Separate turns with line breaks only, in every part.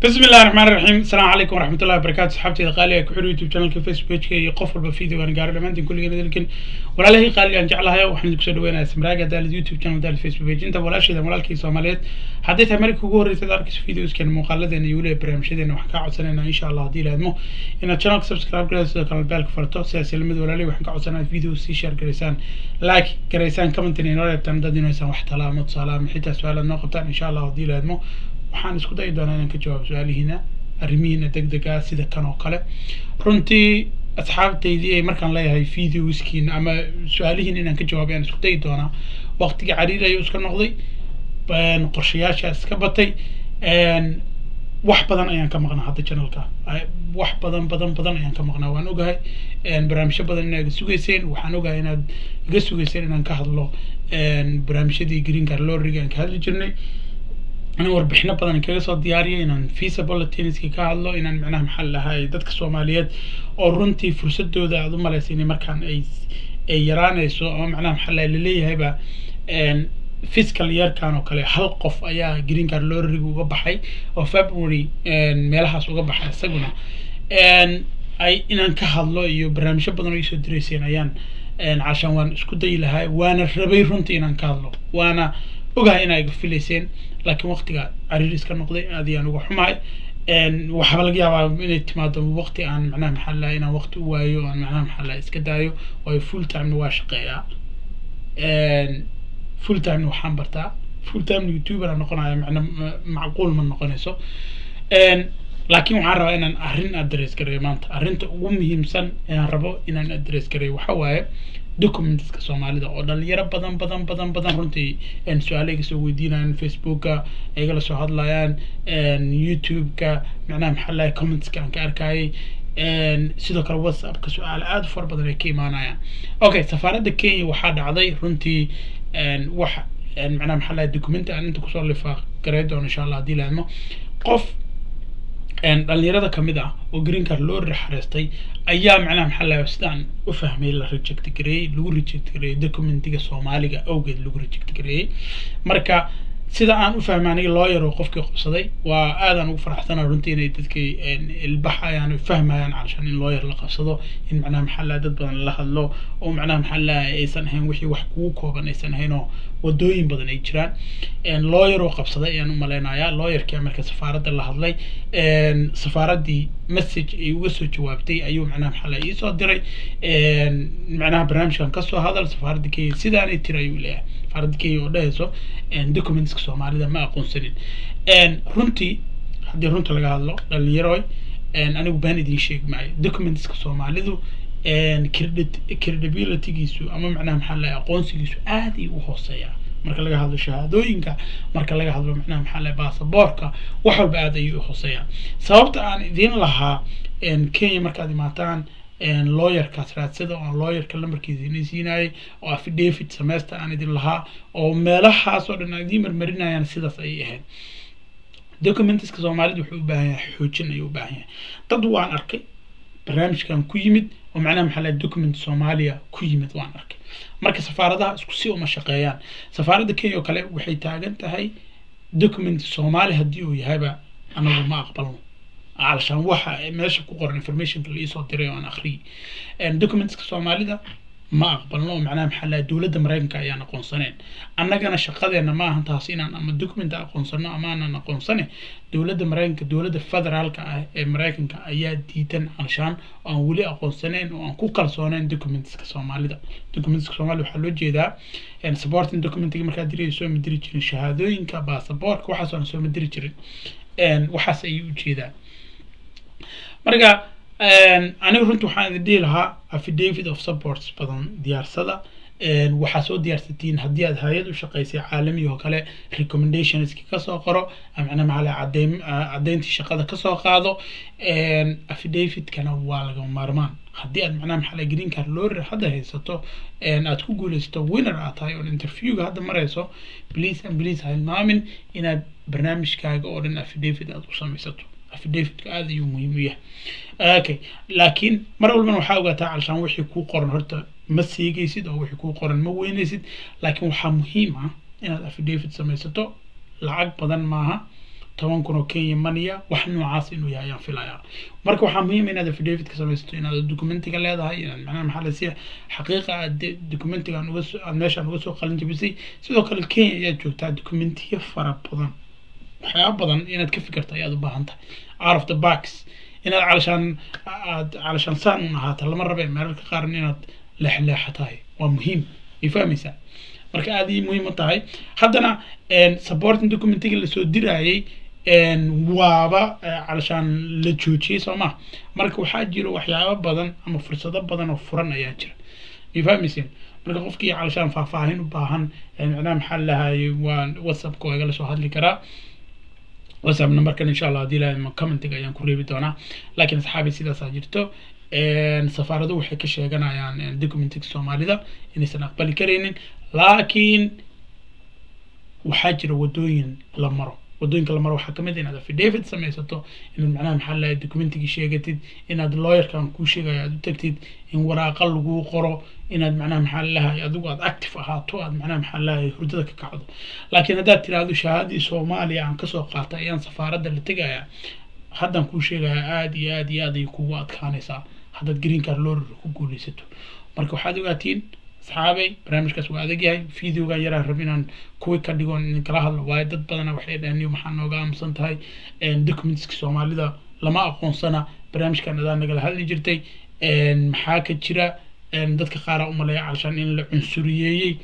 بسم الله الرحمن الرحيم السلام عليكم ورحمة الله وبركاته صحابتي قالي كحر يوتيوب channel فيسبوك كي قفل بفيديو أنا قاعد لمانتين كل جنة لكن ولا له قال أن جعلها وحنا نكسر وين اسمراء قال اليوتيوب channel ده الفيسبوك page أنت ولا شيء ده ولا كي سوماليات حديت أمريكا جور تدارك فيديوز كان مقلد إن يولي برامج ده إنه حكى عسنا إن إن شاء الله دي لازمه إن channel سبسكرايب كذا كان بالك فرتو سياسي لمد ولا لي وحكى عسنا فيديو سي شير كريسان لايك كريسان كومنت إن ولا بتعمل ده إنه يسوي واحد مت سلام حتى سؤال النقطة إن شاء الله دي لازمه waxaan isku dayi doonaa inaan ka jawaab su-aalihiina arrimihiina deg deg ah sida kan oo kale runtii asxaabtaydii ay markaan leeyahay videoskiina ama su-aalihiina inaan ka jawaabay aan isku dayi doonaa waqtiga cariir ayuu iska noqday qorshayaasha iska batay wax badan ayaan ka maqnaa hadda channelka wax badan badan badan ayaan ka maqnaa waan ogahay barnaamijyo badan inaad iga sugayseen waxaan ogahay inaad iga sugayseen inaan ka hadlo barnaamijyadii green car lorriga aan ka hadli jirnay inaan warbixino badan kaga soo diyaariyo inaan feasible tenniska ka hadlo inaan macnaha maxaa lahay dadka soomaaliyeed oo runtii fursadooda aad u malaysa inay markaan ay ay yaraanayso ama macnaha maxaa lahay laleeyahayba fiscal yearkan oo kale hal qof ayaa green card lorriga uga baxay oo february meelahaas uga baxay isaguna ay inaan ka hadlo iyo barnaamijyo badan oo iisoo dirayseen ayaan cashaan waan isku dayi lahaa waana rabay runtii inaan ka hadlo waana ogahay inaa iga filayseen laakiin waqtiga cariir iska noqday aad ayaan uga xumahay waxaaba laga yaabaa inay timaado waqti aan macnaha maxaa lahay inaan waqti u waayo aan macnaha maxaa lahay iska daayo waayo full timena waa shaqeeyaa full timena waxaan bartaa full timena youtuber noqonaya macna macquul ma noqonayso laakiin waxaan rabaa inaan arrin address gareeyo maanta arrinta ugu muhiimsan aan rabo inaan address gareeyo waxa waaye documentska soomaalida oo dhalinyaro badan badan badan badan runtii su-aale iga soo weydiinayaan facebooka igala soo hadlayaan youtube-ka macnaha maxaa lahay commentska aan ka arkayay sidoo kale whatsappka su-aale aada u fara badan ay ka imaanayaan okay safaaradda kenya waxaa dhacday runtii wax macnaha maxaa lahay documenti aan inta kusoo lifaaq garey doono insha allah haddii laadmo qof dhalinyarada kamid ah oo green card loo rixareystay ayaa macnaha maxaa lahay sidaan u fahmay la reject gareeyey lagu reject gareeyey documentiga soomaaliga awgeed lagu reject gareeyey marka sida aan u fahmay aniga lawyer oo qofkii qabsaday waa aadaan ugu faraxsana runtii inay dadkii ilbaxayaan fahmayaan calashaan in lawyer la qabsado in macnaha maxaa lahay dad badan la hadlo oo macnaha maxaa lahay aysan ahayn wixii wax kugu kooban aysan ahayn oo wadooyin badan ay jiraan lawyer oo qabsaday ayaan u malaynayaa lawyerkii marka safaaradda la hadlay safaaraddii message ay uga soo jawaabtay ayuu macnaha maxaa lahay iisoo diray macnaha barnaamijkan kasoo hadal safaaradda kenya sidaanay tiri ayuu leeyahay safaaradda kenya oo dhehayso documentska soomaalida ma aqoonsanin runtii haddii runta laga hadlo dhalinyaroy anigu baan idin sheegi maayo documentska soomaalidu credibilitygiisu ama macnaha maxaa lahay aqoonsigiisu aad ay u hooseeyaa marka laga hadlo shahaadooyinka marka laga hadlo macnaha maxaa lahay baasaboorka wax walba aad ayay u hooseeyaan sababta aan idin lahaa kenya markaad imaataan lawyerkaas raadsada oo lawyerka lambarkiisa idin siinayay oo affidavit sameysta aan idin lahaa oo meelahaas oo dhan aan idiin marmarinayaan sidaas ayay ahayd documentiska soomaalida wuxuu u baahan yahay xoojin ayuu u baahan yahay dad waan arkay barnaamijkan ku yimid oo macnaha maxaa lahay document soomaaliya ku yimid waan arkay marka safaaradaha isku si uma shaqeeyaan safaaradda kenya oo kale waxay taagan tahay document soomaali haddii uu yahayba anagu ma aqbalno علشان waxa meesha ku qoran informationka la isoo diray oo aan akhriyay documentska soomaalida ma aqbalno oo macnaha maxaa lahay dowladda maraykanka ayaan aqoonsaneen annagana shaqadeena ma ahan taas inaan ama documenta aqoonsano ama aanan aqoonsane dowladda maraykanka dowladda federaalka ah ee maraykanka ayaa diidan alshaan oo aan weli aqoonsaneyn oo aan ku kalsooneyn documentska soomaalida documentska soomaalida waxaa loo jeedaa supporting documentiga markaad diraya soo ma diri jirin shahaadooyinka baasaboorka waxaas aan soo ma diri jirin waxaas ayay ujeedaan marka aniga runtii waxaan idin dhihi lahaa affidavit of supports badan diyaarsada waxaa soo diyaarsatiin haddii aad hay-ad u shaqaysay caalami oo kale recommendationski kasoo qoro macnaha maxaa lahay cadeyn caddeyntii shaqada kasoo qaado affidavitkana waa laga maarmaan haddii aad macnaha maxaa lahay green card lorry hadda haysato aad ku guulaysato winner aad tahay oo interviewga hadda marayso please and please ha hilmaamin inaad barnaamijkaaga oo dhan affidavit aad u samaysato affidavitka aada ayuu muhiim u yahay okay laakiin mar walbana waxaa ogaataa calshaan wixii kuu qoran horta ma seegaysid oo wixii kuu qoran ma weynaysid laakiin waxaa muhiim ah inaad affidavit samaysato lacag badan maaha toban kun oo kenya maniya wax noocaas inuu yahay ayaan filayaa marka waxaa muhiim inaad affidavit ka samaysato inaad documentiga leedahay inaad macnaha maxaa lasi xaqiiqa aad documentigan uga soo aad meeshaan uga soo qalin jabisay sidoo kale kenya ayaad joogtaa documentiyo fara badan waxyaaba badan inaad ka fikirto ayaad u baahan tahay out of the box inaad calashaan aad calashaan saan un ahaata lama rabe meelalka qaarna inaad leexleexa tahay waa muhiim ay fahmaysaa marka aad ii muhiim u tahay haddana supporting documentiga lasoo diraayay waaba calashaan la joojiyey soo ma marka waxaa jiro waxyaabo badan ama fursado badan oo furan ayaa jira ay fahmayseen marka qofkii calashaan faahfaahin u baahan macnaha maxaa lahaayay waa whatsappka waa igala soo hadli karaa whatsapp numberkan insha allah haddii ilahay commentiga ayaan ku reebi doonaa laakiin asxaabi sidaasaa jirto safaaradu waxay ka sheeganayaan documentiga soomaalida inaysan aqbali karaynin laakiin waxaa jira wadooyin la maro wadooyinka la maro waxaa kamid inaad affidavit samaysato inaad macnaha maxaa lahay documentigii sheegatid inaad lawyerkan kuu sheegayo aad u tagtid in waraaqa laguu qoro inaad macnaha maxaa lahay adigu aad active ahaato aad macnaha maxaa lahay hurdada ka kacdo laakiin haddaad tiraahdo shahaadii soomaaliya aan kasoo qaatay ayaan safaaradda la tegaya haddaan kuu sheegaya aada iyo aada iyo aad ay kugu adkaanaysaa haddaad green card lorr ku guuleysato marka waxaad ogaatiin asxaabay barnaamijkaas waa adag yahay videogan yaraa rab inaan kuwi ka dhigo in kala hadlo waayo dad badana waxay dhaheen maxaa nooga aamusan tahay documentska soomaalida lama aqoonsana barnaamijkan adaa nagala hadli jirtay maxaa ka jira dadka qaara umaleeya calashaan in la cunsuriyeeyey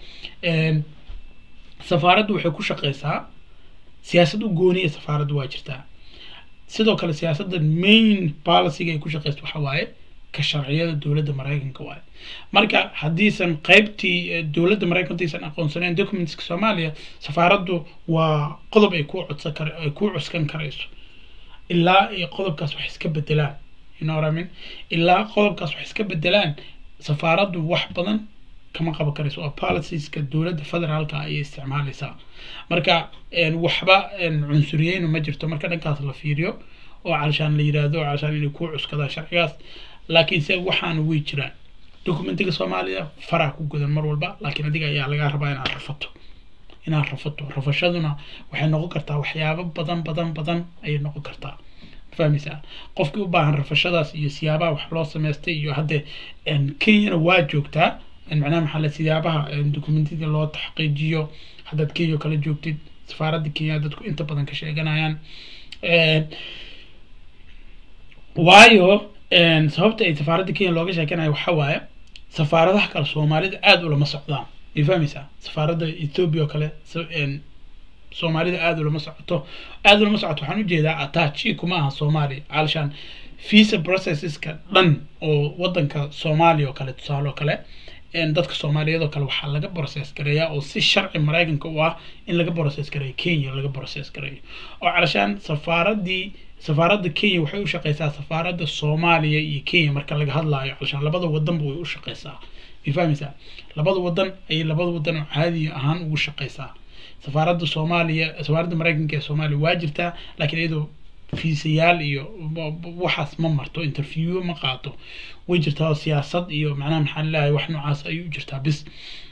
safaaraddu waxay ku shaqeysaa siyaasad u gooniya safaaraddu waa jirtaa sidoo kale siyaasadda main policyga ay ku shaqeysto waxa waaye ka sharciyada dowladda maraykanka waaye marka haddiisan qaybtii dowladda maraykanka aysan aqoonsaneen documentska soomaaliya safaaraddu waa qodob ay ku codsan kar ay ku cuskan karayso ilaa ay qodobkaas wax iska bedelaan you know what I mean ilaa qodobkaas wax iska bedelaan safaaraddu wax badan kama qaban karayso waa policieska dowladda federaalka ayay isticmaalaysaa marka waxba cunsuriyeynu ma jirto marka dhankaas la fiiriyo oo calashaan la yiraahdo calashaan inay ku cuskadaan sharcigaas laakiin se waxaana way jiraan documentiga soomaaliya faraa ku gudan mar walba laakiin adiga ayaa lagaa rabaa inaad rafato inaad rafato rafashaduna waxay noqon kartaa waxyaabo badan badan badan ayay noqon kartaa fahmaysaa qofkii u baahan rafashadaas iyo siyaabaha wax loo samaystay iyo hadde kenyana waa joogtaa macnaha maxaa la siyaabaha documentida loo taxqiijiyo haddaad kenya kala joogtid safaaradda kenya dadku inta badan ka sheeganayaan waayo sababta ay safaaradda kenya looga sheekanayo waxa waaye safaaradaha kale soomaalida aada ulama socdaan ay fahmaysaa safaaradda ethoobia oo kale soomaalida aada ulama socoto aada ulama socoto waxaan ujeedaa atachi kuma aha soomaaliya calashaan visa processeska dhan oo wadanka soomaaliya oo kale tusaale oo kale dadka soomaaliyeed oo kale waxaa laga process gareeyaa oo si sharci maraykanka u ah in laga process gareeyo kenya laga process gareeyo oo calashaan safaaradii safaaradda kenya waxay u shaqeysaa safaaradda soomaaliya iyo kenya marka laga hadlaayo calashaan labada wadanba way u shaqeysaa way fahmaysaa labada wadan ayay labada wadan oo caadi ahaan ugu shaqeysaa safaaradda soomaaliya safaaradda maraykanka ee soomaaliya waa jirtaa laakiin iyadoo fiisayaal iyo waxaas ma marto interview ma qaato way jirtaa siyaasad iyo macnaha maxaa laleeyahay wax noocaas ayay u jirtaa bis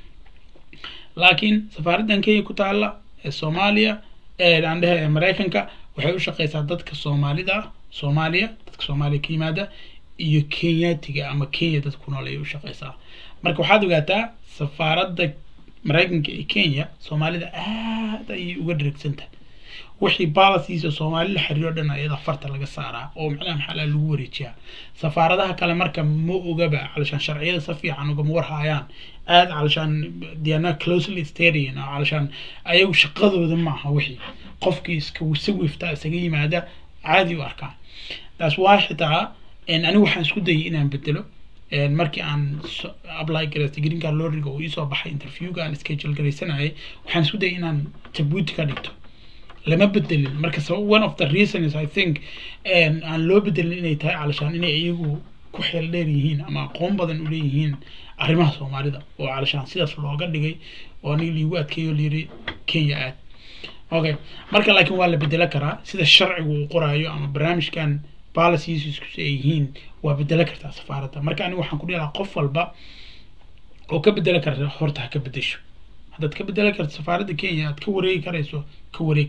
laakiin safaaraddan kenya ku taalla ee soomaaliya aan dhehe ee maraykanka waxay u shaqeysaa dadka soomaalida ah soomaaliya dadka soomaaliya ka yimaada iyo kenyatiga ama kenya dad ku nool ayay u shaqeysaa marka waxaad ogaataa safaaradda maraykanka ee kenya soomaalida aad ayay uga dheregsantahay wixii balasiisa soomaali la xiriiro dhan ayada farta laga saaraa oo macnaha maxaa lagu wareejiyaa safaaradaha kale marka ma ogaba calashaan sharciyada si fiican ugama warhaayaan aad calashaan diana closely stadian oo calashaan ayagu shaqadooda ma aha wixii qofkii iska si wifta isaga yimaada caadi u arkaan taas waa xitaa anigu waxaan isku dayay inaan bedelo markii aan apply garaystay green card lorriga uu iisoo baxay interviewga aan schedule garaysanayay waxaan isku dayay inaan jabuuti ka dhigto lama bedelin marka one of the reasons i think aan loo bedelin inay tahay calashaan inay iyagu ku xeel dheer yihiin ama aqoon badan u leeyihiin arrimaha soomaalida oo calashaan sidaas looga dhigay oo aniga liigu adkeeyo layiri kenya aad okay marka laakiin waa la bedelo karaa sida sharcigu uu qoraayo ama barnaamijkan policies isku ay yihiin waa bedelo kartaa safaaradda marka aniga waxaan ku dhihi lahaa qof walba oo ka bedelo karta horta ha ka bedesho haddaad ka bedelo karto safaaradda kenya aad ka wareegi karayso ka wareeg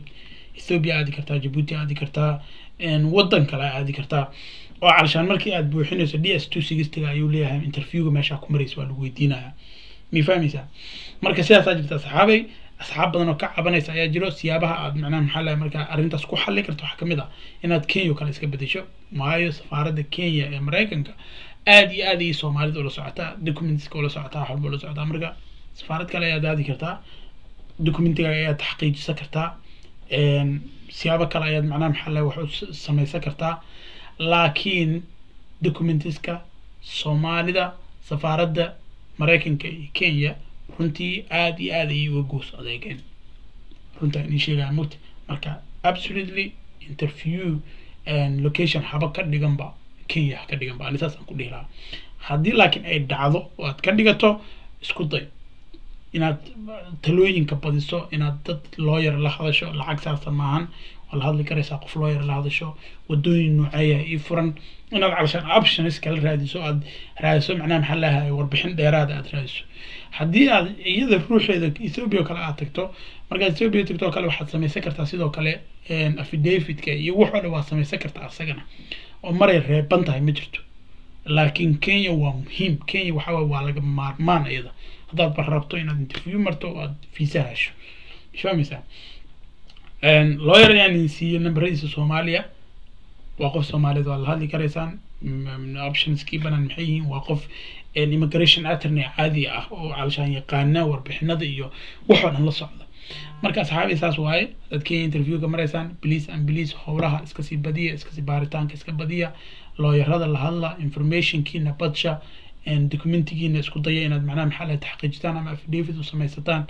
ethiopia aadi kartaa jabuuti aadi kartaa waddan kale aadi kartaa oo calashaan markii aad buuxinayso d s two sixtyga ayuu leeyahay interviewga meeshaa ku maraysa waa lagu weydiinaya miyay fahmaysaa marka sidaasaa jirta asxaabay asxaab badan oo ka cabanaysa ayaa jiro siyaabaha aad macnaha maxaa lahay markaa arrintaas ku xallin karto waxaa kamid ah inaad kenya kale iska bedesho waayo safaaradda kenya ee maraykanka aad iyo aad ayay soomaalida ula socotaa documentska ula socotaa wax walba ula socotaa marka safaarad kale ayaad aadi kartaa documentiga ayaad taxqiijisan kartaa siyaabo kale ayaad macnaha maxaa lahay wax u samaysan kartaa laakiin documentiska soomaalida safaaradda maraykanka iyo kenya runtii aad iyo aad ayay uga goos adeegeen runtaa inii sheegaya mugta marka absolutely interview location haba ka dhiganba kenya ha ka dhiganba ani saas aan ku dhihi lahaa haddii laakiin ay dhacdo oo aad ka dhigato isku day inaad talooyinka badiso inaad dad looyar la hadasho lacag saasa maahan waa la hadli karaysaa qof looyar la hadasho wadooyin nooceeya ii furan inaad calashaan options kala raadiso aad raadiso macnaha maxaa lahay warbixin dheeraada aad raadiso haddii aad iyada ruuxeeda ethiopia kale aad tagto markaad ethiopia tagto oo kale waxaad samaysan kartaa sidoo kale affidavit-ka iyo wax oo dhan waad samaysan kartaa asagana oo maray reeban tahay ma jirto laakiin kenya waa muhiim kenya waxa waye waa laga maarmaan iyada haddaad ba rabto inaad interview marto oo aad fiisa hesho fahmaysaa lawyer ayaan idin siiyey nambaradiisa soomaaliya waa qof soomaaliyeed waa la hadli karaysaan optionskii banaan maxay yihiin waa qof immigration attorney caadi ah oo calashaan yaqaana warbixinada iyo waxoo dhan la socda marka asxaabi saas waaye dad kenya interviewka maraysaan police and police howlaha iskasii badiya iskasii baaritaanka iska badiya looyarada la hadla informationkiina badsha documentigiina isku daya inaad macnaha maxaa lahay taxqiijitaan ama affidavit u samaysataan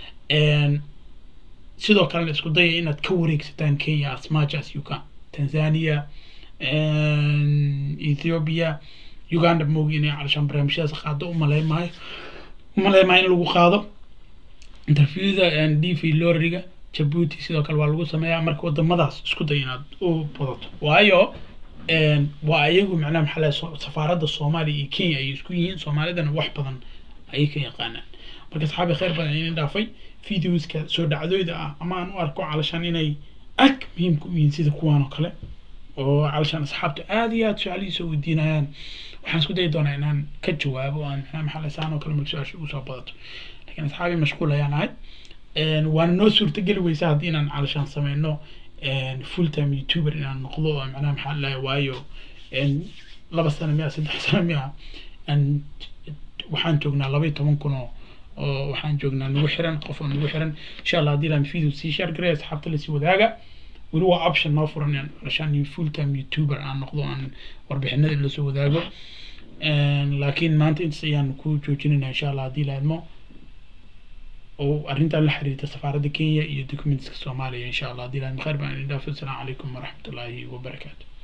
sidoo kalena isku daya inaad ka wareegsataan kenya as much as you can tanzania ethiopia uganda moogi inay calashaan barnaamijyadaas qaado umaleymahay umaleymahay in lagu qaado interviewda d v loriga jabuuti sidoo kale waa lagu sameeyaa marka wadamadaas isku day inaad u badato waayo waa ayagu macnaha maxaa lahay safaaradda soomaaliya iyo kenya ayay isku yihiin soomaalidana wax badan ayay ka yaqaanaan marka asxaabi khayr badan idin dhaafay videoska soo dhacdooyda ah ama aan u arko calashaan inay aad muhiimka u yihiin sida kuwaan oo kale oo calashaan asxaabta aad iyo aad su-aalihiisa weydiinayaan waxaan isku dayi doonaa inaan ka jawaabo aan macnaha maxaa lahay saan oo kale marka su-aasha ugu soo badato laakiin asxaabi mashquul ayaan ahay waana noo suurtageli weysa haddii inaan calashaan sameyno full time youtuber inaan noqdo oo macnaha maxaa lahay waayo laba sano miya saddex sano miya waxaan joognaa laba iyo toban kun oo oo waxaan joognaa nagu xiran qof oo nagu xiran insha allah haddii laan video sii share garay asxaabta lasii wadaaga weli waa option noo furan in calashaan full time youtuber aan noqdo aan warbixinada in lasoo wadaago laakiin maanta intaas ayaan ku joojinayna insha allah haddii laadmo oo arrintan la xiriirta safaaradda kenya iyo documentska soomaaliya insha allah haddii laadmo khayr baan idin dhaafo asalaamu calaykum waraxmatullaahi wabarakaatu